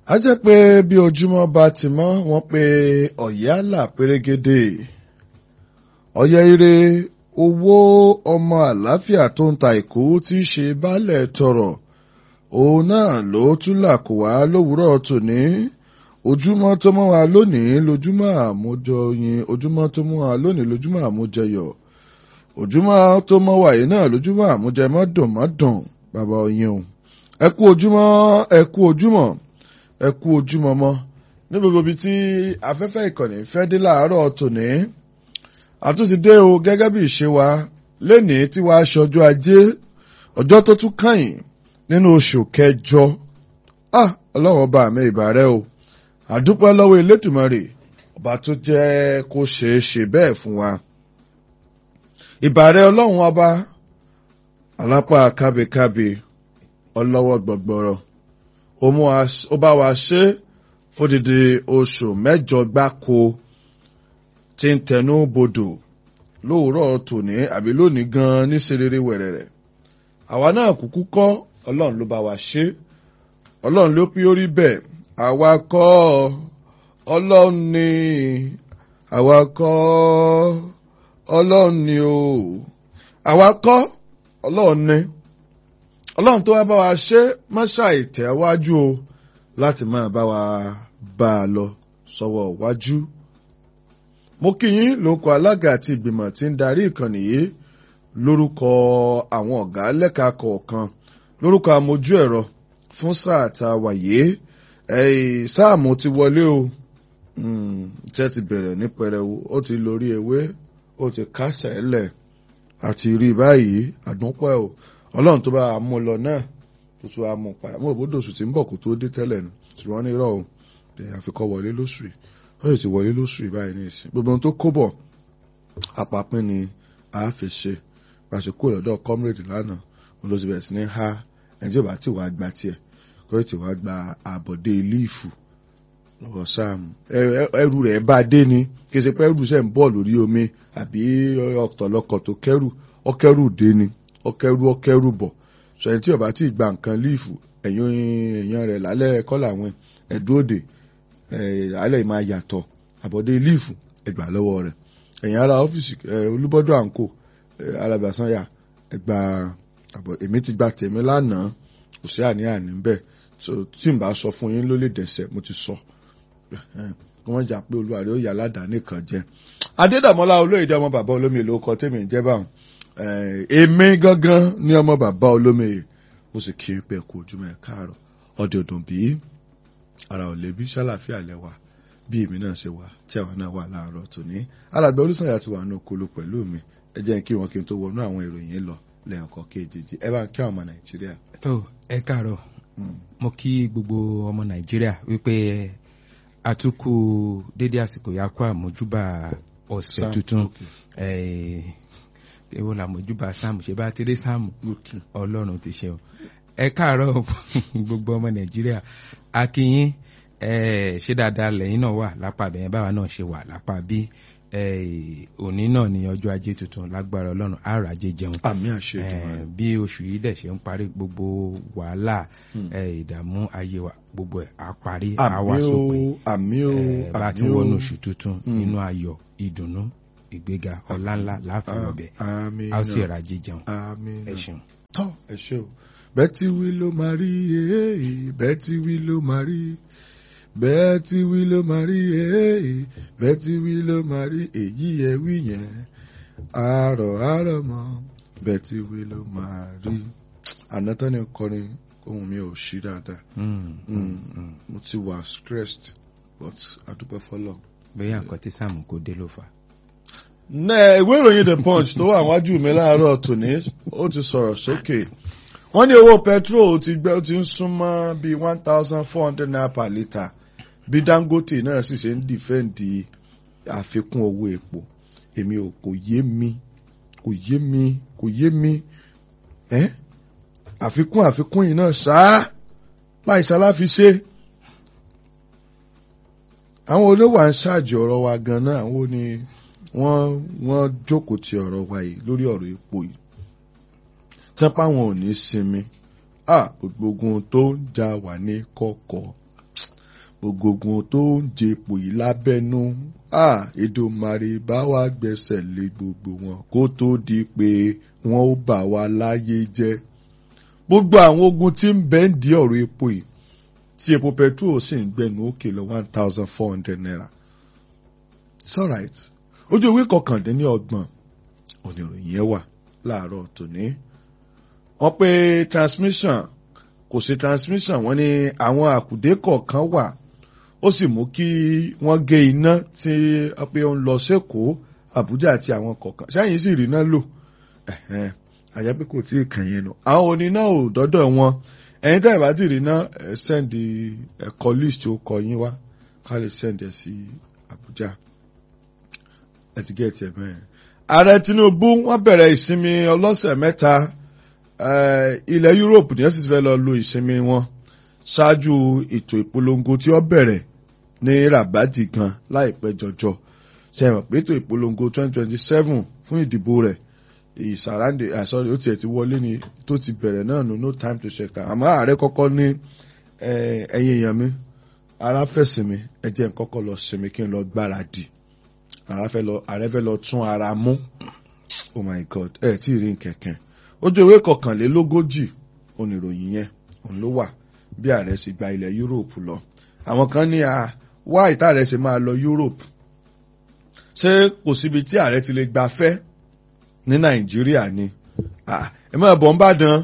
a jẹ́ pé bí ojúmọ́ bá ti mọ́ wọ́n pé ọ̀yálà pérégedé ọ̀yẹ́ ire owó ọmọ àlàáfíà tó ń ta ìkó tí í ṣe baálẹ̀ tọrọ òun náà ló tún là kó wá lówùúrọ̀ tòní ojúmọ́ tó mọ́ wa lónìí lójúmọ́ àmójọyin ojúmọ́ tó mọ́ wa lónìí lójúmọ́ àmójẹyọ̀ ojúmọ́ tó mọ́ wa yìí náà lójúmọ́ àmójẹmọ́dùnmọ́dùn bàbá oyin o ẹ kú ojúmọ́ ẹ kú ojúmọ́ ẹ kú ojúmọ́ mọ́ ní gbogbo ibi tí afẹ́fẹ́ ìkànnì fẹ́ dé láàárọ̀ tòní àtúntì dé o gẹ́gẹ́ bí ìṣe wa lénìí tí wàá ṣọjọ́ ajé ọjọ́ tó tún kàn nínú oṣù kẹjọ ah ọlọ́run ọba mi ìbà rẹ o àdúpẹ́ lọ́wọ́ elétùmarè ọba tó jẹ́ kó ṣeé ṣe bẹ́ẹ̀ fún wa ìbà rẹ ọlọ́run ọba alápá kábíkábí ọlọ́wọ́ gbọ̀gbọ̀rọ̀ ó bá wa ṣe fódìdí oṣù mẹ́jọ gbáko tí ń tẹnu bodò lóòrọ̀ tòní àbí lónìí gan ní serere wẹ̀rẹ̀rẹ̀ àwa náà kúkú kọ́ ọlọ́run ló bá wa ṣe ọlọ́run ló pín orí bẹ́ẹ̀ àwa kọ́ ọlọ́run ni àwa kọ́ ọlọ́run ni o àwa kọ́ ọlọ́run ni ọlọ́run tó wá bá wa ṣe máṣá ìtẹ̀wájú o láti máa bá wa bá a lọ sọ́wọ́ wájú. mo kí yín lóko alága àti ìgbìmọ̀ tí ń darí ìkànnì yìí lórúkọ àwọn ọ̀gá lẹ́ka kọ̀ọ̀kan lórúkọ amójú ẹ̀rọ fún sáà tá a wà yìí sáàmù ti wọlé o tẹ́ ti bẹ̀rẹ̀ ní pẹrẹwu ó ti lórí ewé ó ti kásẹ̀ ẹ̀lẹ̀ àti rí báyìí àdúpẹ́ o ọlọ́run tó bá a mú lọ náà tó tún a mú padà mú òbódò oṣù tí ń bọ̀ kó tó dé tẹ́lẹ̀ nù ṣùgbọ́n ní irọ́ o àfikọ́ wọlé lóṣù yìí ó sì ti wọlé lóṣù yìí báyìí ní ìsìn gbogbo ohun tó kó bọ̀ àpapín ni a fi ṣe pàṣẹ kó lọ́dọ̀ comrade lánàá wọn ló ti bẹ̀rẹ̀ sí ní ha ẹni tí ò bá ti wàá gba tiẹ̀ kó ti wàá gba àbọ̀dé líìfù lọ́wọ́ sáàmù ẹrù rẹ̀ bá dé ni kí ṣe pé ẹrù sẹ́ ń bọ̀ lórí omi àbí ọ̀tọ̀lọkọ̀ tó kẹ́rù ọkẹ́rù dé ni ọkẹ́rù ọkẹ́rù bọ̀ sọ ẹni tí ó bá ti gba nǹkan líìfù ẹ̀yìn èèyàn rẹ̀ lálẹ́ kọ́ làwọn ẹ̀dúródè alẹ́ máa yàtọ̀ àbọ̀dé líìfù ẹgbà lọ́wọ́ rẹ̀ ẹ̀yìn ara ọ́fíìsì olúbọ́dọ̀ àǹkó alábàásáyà ẹgbà àbọ̀ èmi ti gba tèmi lánàá kò sí àní-àní bẹ́ẹ̀ tí n bá sọ fún yín ló lè dẹ̀sẹ̀ mo ti sọ kí wọ́n jà pé olúwa rẹ̀ ó yà ládàáni kan jẹ́ adédàmọ́lá olóyèdè ọmọ bàbá olómi ló kọ tèmi ń jẹ́ báwọn èmi gangan ní ọmọ bàbá olómi ó sì kí n pẹ́ kú ojúmọ́ ẹ̀ káàárọ̀ ọdẹ ọdún bíi ara ò lè bí sálàfíà lẹ́wà bí èmi náà ṣe wà tí àwọn náà wà láàárọ̀ tòní alàgbà olùsànyà ti wà ní okolo pẹ̀lú mi ẹ jẹ́ kí wọn kí n tó wọnú àwọn ìròyìn lọ lẹ́ẹ̀kọ́ kejì ẹ bá ń kí àwọn ọmọ nàìjíríà. tó ẹ káàárọ̀ mo kí gbogbo ọmọ nàìjíríà wípé àtúkù dédé àsìkò yà kó àmójúbà ọ̀sẹ̀ tuntun èwo làmójúbà sáàmù ṣe bá ti rí sáàmù ọlọ́run ti ṣe o ẹ káàárọ̀ gbogbo ọmọ nàìjíríà akínyín ṣé dáadáa lẹ́yìn náà wà lápá bẹ̀yẹn báwa náà ṣe wà lápá bí òní náà ní ọjọ́ ajé tuntun lágbára ọlọ́run àrà ajé jẹun àmì àṣẹ ìdùnnú bí oṣù yìí dẹ̀ ṣe ń parí gbogbo wàhálà ìdààmú ayé wa gbogbo ẹ̀ á parí á wá sópin àmì o bá ti wọnú oṣù tuntun nínú ayọ̀ ìdùnnú ìgbéga ọláńlá láàfin ọbẹ̀ á sì rà ajé jẹun ẹ ṣeun. tọ́ ẹ ṣe o bẹ́ẹ̀ tí wí ló máa rí bẹ́ẹ̀ tí wí ló máa rí bẹ́ẹ̀ tí wí ló máa rí bẹ́ẹ̀ tí wí ló máa rí èyí ẹ wí yẹn àárọ̀ àárọ̀ mọ́ bẹ́ẹ̀ tí wí ló máa rí àná tán ni kọrin ohun mi ò ṣí dáadáa mo ti wà stressed but adúpẹ́ fọlọ́. bóyá nǹkan tí sáàmù kò dé ló fà. ìwé ìròyìn the punch tó wà wájú mi láàárọ̀ tòní ó ti sọ̀rọ̀ sókè wọ́n ní owó petrol ti gbẹ́ ó ti ń súnmọ́ bíi one thousand four hundred naira per litre bí dangote náà sì ṣe ń dìfẹ́ǹdì àfikún owó epo èmi ò kò yé mi kò yé mi kò yé mi ẹ́ àfikún àfikún yìí náà ṣáá láì ṣaláfi ṣe àwọn olówó à ń ṣáàjì ọ̀rọ̀ wa gan-an àwọn ni wọ́n wọ́n jókòó ti ọ̀rọ̀ wa yìí lórí ọ̀rọ̀ epo yìí tẹ́pá wọn ò ní sinmi ah gbogbo tó ń jà wà ní kọ̀kọ̀ ògògùn tó ń jepò yìí lábẹ́nú Èdùmàrè bá wa gbẹ́sẹ̀ lé gbogbo wọn kó tó di pé wọ́n ó bà wá láyé jẹ́ gbogbo àwọn ogun tí ń bẹ ń di ọ̀rọ̀ epo yìí tí epo petrol sì ń gbẹnu òkè lọ one thousand four hundred naira it's alright ojú ìwé kọkàndínní ọgbọ̀n oníròyìn yẹn wà láàárọ̀ tòní wọ́n pé transmission kò sí transmission wọ́n ní àwọn àkùdé kọ̀ọ̀kan wà ó sì mú kí wọ́n gé iná tí pé ó ń lọ sẹ́kọ̀ọ́ Àbújá àti àwọn kọ̀ọ̀kan sẹ́yìn sì rí iná lò àjẹ́ pé kò tí ì kàn yín nù àwọn oníná ò dọ́dọ̀ wọn ẹ̀yin tẹ́ ẹ̀ bá ti rí iná ẹ̀ sẹ́ndì ẹ̀kọ́ list ó kọ yín wá ká lè sẹ́ndì ẹ̀ sí Àbújá ẹ̀ ti gẹ̀ẹ́tì ẹ̀ bẹ́ẹ̀. ààrẹ Tinubu wọ́n bẹ̀rẹ̀ ìsinmi ọlọ́sẹ̀ mẹ́ta ilẹ̀ Europe ní ẹ̀sìn ti fẹ́ lọ lo ìsinmi wọn ṣáájú ètò ìpolongo tí ó bẹ̀rẹ̀ ní Rabadi gan láìpẹ́ jọjọ ṣe é mọ̀ pé ètò ìpolongo 2027 fún ìdìbò rẹ̀ ìsàràǹdè àsọ̀rọ̀ ó tiẹ̀ ti wọlé ni tó ti bẹ̀rẹ̀ náà nù no time to check time àmọ́ ààrẹ kọ́kọ́ ní ẹ̀yin èèyàn mi ara fẹ́ sinmi ẹ jẹ́ n kọ́kọ́ lọ sinmi kí n lọ gbáradì ààrẹ fẹ́ lọ tún ara mú oh my god ẹ tí ì rí nkẹ̀kẹ́ ojú ìwé kọkànlélógójì oníròyìn yẹn òun ló wà bí ààrẹ sì gba ilẹ̀ Europe lọ àwọn kan ní a wá ìta ààrẹ ṣe máa lọ Europe ṣé kò síbi tí ààrẹ ti lè gbafẹ́ ní nàìjíríà ni ẹ máa bọ̀ ń bàdàn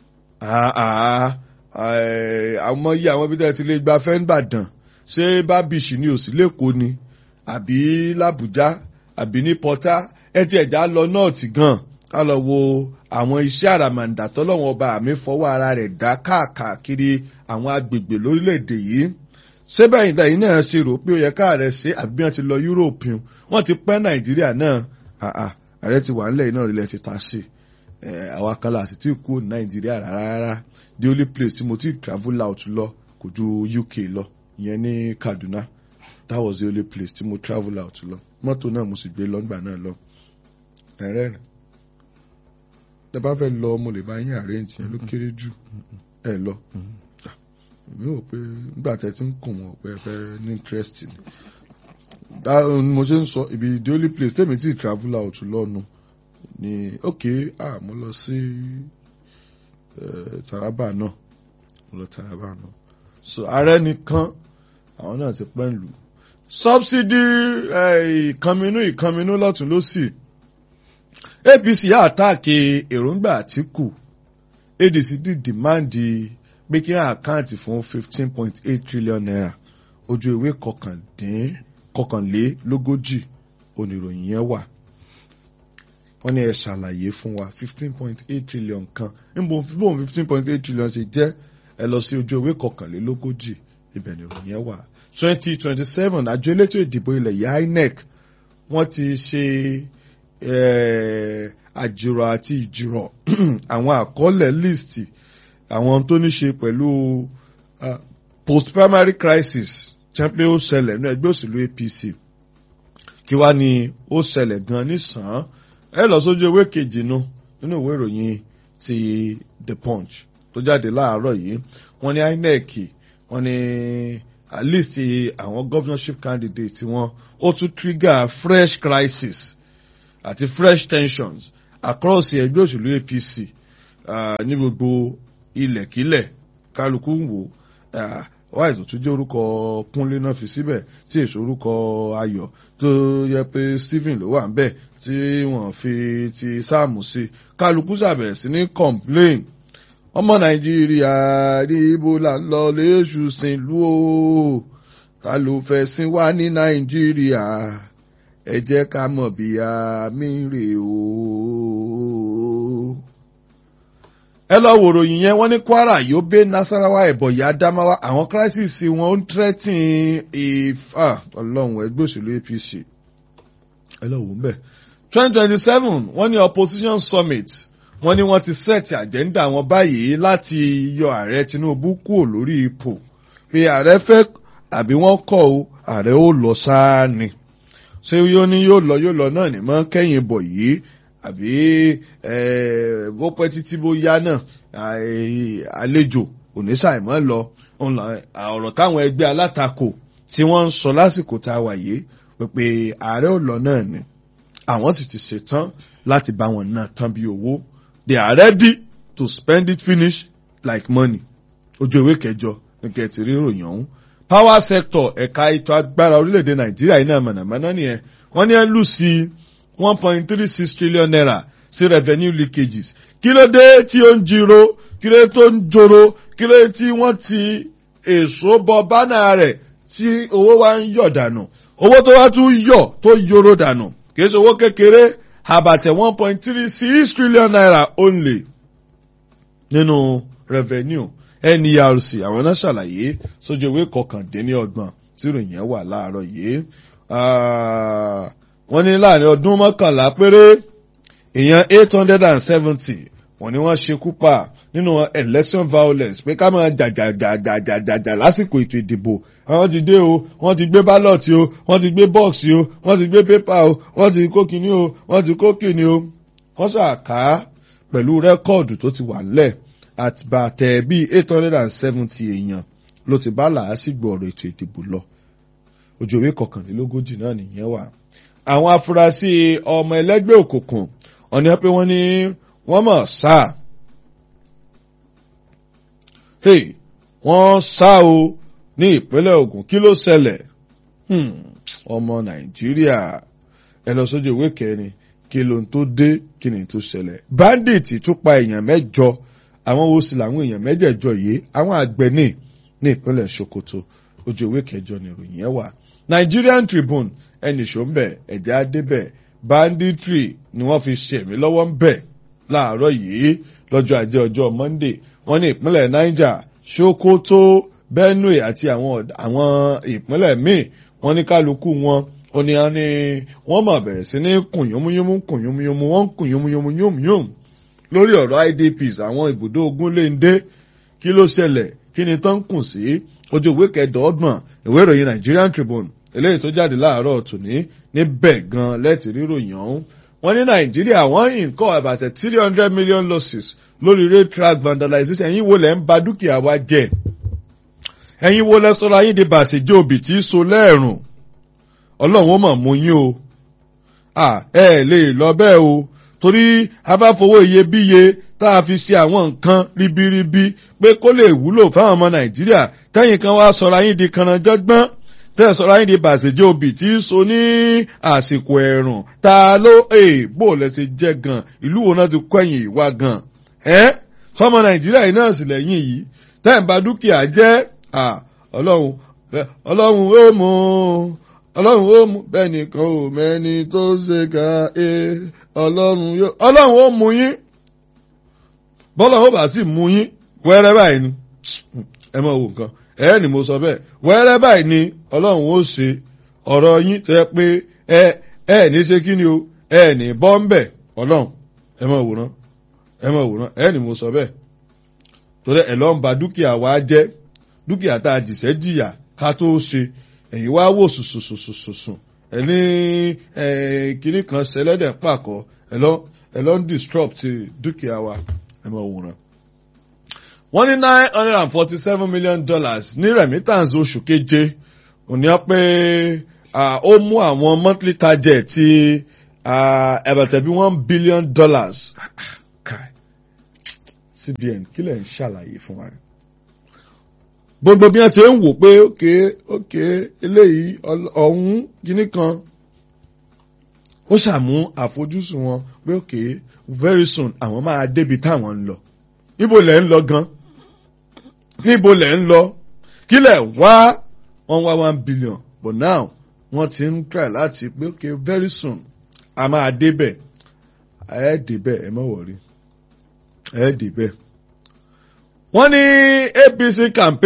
àwọn yìí àwọn ibi tí a ti lè gba fẹ́ ń bàdàn ṣé bábìṣì ni òsì lẹ́kọ̀ọ́ ni àbí làbújá àbí ní pọ́tà ẹ ti ẹ̀já lọ nọ́ọ̀tì gan ká lọ wo àwọn iṣẹ́ àràmàǹdà tọ́lọ́wọ́n ọba àmì fọwọ́ ara rẹ̀ dá káàkiri àwọn agbègbè lórílẹ̀‐èdè yìí ṣé bẹ́ẹ̀ ìdá yìí náà ṣe rò pé ó yẹ káàrẹ̀ ṣe àbí wọ́n ti lọ Europe wọ́n ti pẹ́ nàìjíríà náà ààrẹ ti wà nílẹ̀ iná ilẹ̀ ti ta sí àwa kan láti tí kú nàìjíríà rárá the only place tí mo ti travel out lọ kò ju UK lọ ìyẹn ní Kaduna that was the only place tí mo travel out lọ mọ́tò náà mo sì gbé lọ́ngbà náà lọ ẹ̀rẹ́ rẹ̀ tẹ bá fẹ́ lọ mo lè bá yín arrange yẹn ló kéré jù ẹ lọ mi ò pé nígbà tẹ ti ń kùn wọn pé ẹ fẹ́ ní interest ni mo ṣe ń sọ ibi the only place tèmi ti travel out lọ́nu ni ok ah mo lọ sí Taraba náà mo lọ Taraba náà so ààrẹ nìkan àwọn náà ti pẹ́ ń lù subsidy ìkànnínú ìkànnínú lọ́tún lọ́sì APC yà àtàkì èròǹgbà Àtíkù ADC di dìmáàndì pé kí àkáǹtì fún fifteen point eight trillion naira ojú ìwé kọkàndín kọkànlélógójì oníròyìn yẹn wà wọ́n ní ẹ ṣàlàyé fún wa fifteen point eight trillion kan níbo bóun fifteen point eight trillion ṣe jẹ́ ẹ lọ sí ojú ìwé kọkànlélógójì ibẹ̀ ni ìròyìn yẹn wà twenty twenty seven àjọ elétò ìdìbò ilẹ̀ yìí INEC wọ́n ti ṣe àjùrọ̀ àti ìjùrọ̀ àwọn àkọọ́lẹ̀ list àwọn tó ní ṣe pẹ̀lú post primary crisis jẹ́ pé ó ṣẹlẹ̀ ní ẹgbẹ́ òṣèlú APC kí wá ni ó ṣẹlẹ̀ gan nísàn-án ẹ lọ sójú ewé kejì nu nínú ìwé ìròyìn ti The Punch tó jáde láàárọ̀ yìí wọ́n ní INEC wọ́n ní list àwọn governorship candidate wọn ó tún trigger fresh crisis àti fresh tensions across ẹgbẹ́ òṣèlú APC ní gbogbo ilẹ̀kílẹ̀ kálukú ń wò wáyé tó tún jẹ́ orúkọ kúnlé náà fi síbẹ̀ tí èso orúkọ ayọ̀ tó yẹ pé Stephen ló wà ń bẹ̀ tí wọ́n fi ti sáàmù sí kálukú ṣàbẹ̀rẹ̀ sí ní complain ọmọ nàìjíríà ní ibo là ń lọ léṣù sìn lú o ta ló fẹ́ sìn wá ní nàìjíríà ẹ jẹ́ ká mọ̀ bí àmì rè o ẹ lọ wòrò yìí yẹn wọ́n ní Kwara Yobe Nasarawa Ebonyi Adamawa àwọn crisis wọn ń threaten ìfà Ọlọ́run ẹgbẹ́ òṣèlú APC ẹ lọ wò ń bẹ twenty twenty seven wọ́n ní opposition summit wọ́n ní wọ́n ti set agenda wọn báyìí láti yọ ààrẹ Tinubu kúrò lórí ipò pé ààrẹ fẹ́ àbí wọ́n kọ̀ o ààrẹ ó lọ sáà ni ṣé yóò ní yóò lọ yóò lọ náà ní mọ́ kẹ́yìn bọ̀ yìí àbí bó pẹ́ títí bó yá náà àlejò oníṣàìmọ́ lọ ọ̀rọ̀ táwọn ẹgbẹ́ alátakò tí wọ́n ń sọ lásìkò tá a wà yìí pé ààrẹ ò lọ náà ni àwọn sì ti ṣetán láti bá wọn náà tán bí owó they are ready to spend it finish like money ojú ìwé kẹjọ nǹkan ti rí ìròyìn ọ̀hún power sector ẹ̀ka ètò agbára orílẹ̀-èdè nàìjíríà iná mọ̀nàmọ́ná nìyẹn wọ́n ní ẹ̀ lù sí one point three six trillion naira sí revenue leakages kí ló dé tí ó ń jiro kí ló dé tó ń joro kí ló dé tí wọ́n ti èso bọ bánà rẹ̀ tí owó wa ń yọ̀ dànù owó tó wá tún yọ̀ tó yoro dànù kì í ṣe owó kékeré àbàtẹ̀ one point three six trillion naira only nínú revenue nerc àwọn náà ṣàlàyé sójú ìwé kọkàndínlọ́gbọ̀n tí ìròyìn yẹn wà láàárọ̀ yìí wọ́n ní láàrin ọdún mọ́kànlá péré èèyàn eight hundred and seventy wọ́n ní wọ́n ṣekú pa nínú election violence pé ká máa jàjàjàjàjàjà lásìkò ètò ìdìbò àwọn ti dé o wọ́n ti gbé ballot o wọ́n ti gbé box o wọ́n ti gbé paper o wọ́n ti kó kinní o wọ́n ti kó kinní o wọ́n ṣàká pẹ̀lú rẹ́kọ̀dù tó ti wà nílẹ̀ àtìbàtẹ̀ bíi eight hundred and seventy èèyàn ló ti bá làásìgbò ọ̀rọ̀ ètò ìdìbò lọ ojú ìwé kọkànlélógójì náà nìyẹn wà. àwọn afurasí ọmọ ẹlẹ́gbẹ́ òkùnkùn ọ̀nà pé wọ́n ní wọ́n mọ̀ sá wọ́n sá o ní ìpínlẹ̀ Ògùn kí ló ṣẹlẹ̀ ọmọ Nàìjíríà ẹ lọ sójú ìwé kẹrin kí ló ń tó dé kí ni tó ṣẹlẹ̀ bandit tún pa èèyàn mẹ́jọ àwọn wo sì làwọn èèyàn mẹ́jẹ̀jọ yìí àwọn àgbẹ̀ ní ní ìpínlẹ̀ Sokoto ojú ìwé kẹjọ ni ìròyìn yẹn wà Nigerian Tribune ẹnì ṣó ń bẹ̀ ẹ̀jẹ̀ adébẹ̀ banditry ni wọ́n fi ṣẹ̀mí lọ́wọ́ ń bẹ̀ láàárọ̀ yìí lọ́jọ́ ajé ọjọ́ Monday wọ́n ní ìpínlẹ̀ Niger Sokoto Benue àti àwọn àwọn ìpínlẹ̀ míì wọ́n ní kálukú wọn ó ní wọ́n mọ̀ bẹ̀rẹ̀ sí ní kùn yómúyómú kùn yómúyómú wọ́n ń kùn yómúyómú yómúyómú lórí ọ̀rọ̀ IDPs àwọn ibùdó ogun lè ń dé kí ló ṣẹlẹ̀ kí ni tán ń kùn sí ojú ìwé kẹẹ̀dọ́gbọ̀n ìwé ìròyìn Nigerian Tribune eléyìí tó jáde láàárọ̀ tòní níbẹ̀ gan lẹ́tì ríròyìn ọ̀hún wọ́n ní Nàìjíríà wọ́n nǹkan àbàtẹ̀ three hundred million losses lórí rail track vandalization ẹ̀yin wo lẹ́ ń ba dúkìá wa jẹ́ ẹ̀yin wo lẹ́ sọ́ra yín di bàṣẹ́jẹ́ òbí tí í so lẹ́ẹ̀rùn Ọlọ́run ó mọ̀ mú yín o ẹ lè lọ bẹ́ẹ̀ o torí a bá fowó iyebíye tá a fi ṣe àwọn nǹkan ribiribi pé kó lè wúlò fáwọn ọmọ nàìjíríà tẹ́yìn kan wá sọ̀rọ̀ ayín di kanranjọ́gbọ́n tẹ́ sọ̀rọ̀ ayín di bàṣẹ́jẹ́ òbí tí í so ní àsìkò ẹ̀rùn ta ló è bó lẹ ti jẹ́ gan ìlú wo náà ti kọ́yìn ìwà gan ẹ́ fọmọ nàìjíríà yìí náà sì lẹ́yìn yìí tẹ́yìn bá dúkìá jẹ́ ọlọ́run ọlọ́run ó mú ọlọ́run ó mú bẹ́ẹ̀ nìkan ò mẹ́ni tó ṣe ká ẹ ọlọ́run yóò ọlọ́run ó mú yín bọ́lá ó bá sì mú yín wẹ́rẹ́ báyìí ni ẹ mọ̀ wò nǹkan ẹ ní mo sọ bẹ́ẹ̀ wẹ́rẹ́ báyìí ni ọlọ́run ó ṣe ọ̀rọ̀ yín tó yẹ pé ẹ ẹ ní ṣe kí ni o ẹ ní bọ́ ń bẹ̀ ọlọ́run ẹ mọ̀ wòran ẹ mọ̀ wòran ẹ ní mo sọ bẹ́ẹ̀ torí ẹ lọ́ ń ba dúkìá wa jẹ́ dúkìá tá a jìṣẹ́ jìyà ká tó ṣe ẹ̀yin wá wò sùsùsùsùsùn ẹ ní kiri kan ṣẹlẹ́dẹ̀ pàkọ́ ẹ lọ ń disrupt dúkìá wa ẹ mọ̀ wòran. wọ́n ní nine hundred and forty seven million dollars ní remittance oṣù keje òní ọ pé ó mú àwọn monthly target ti ẹ̀bẹ̀tẹ̀ bí one billion dollars CBN kí lẹ̀ ń ṣàlàyé fún wa gbogbo bí wọn ti ń wò pé ókè ókè eléyìí ọ̀hún gíní kan ó ṣàmú àfojúsùn wọn pé ókè very soon àwọn máa débi táwọn ń lọ níbo lẹ̀ ń lọ gan níbo lẹ̀ ń lọ kí lẹ̀ wá one wá one billion but now wọ́n ti ń try láti pé ókè very soon a máa débẹ̀ ẹ̀ débẹ̀ ẹ̀ mọ̀ wọ̀rí ẹ̀ débẹ̀ wọ́n ní APC campaign.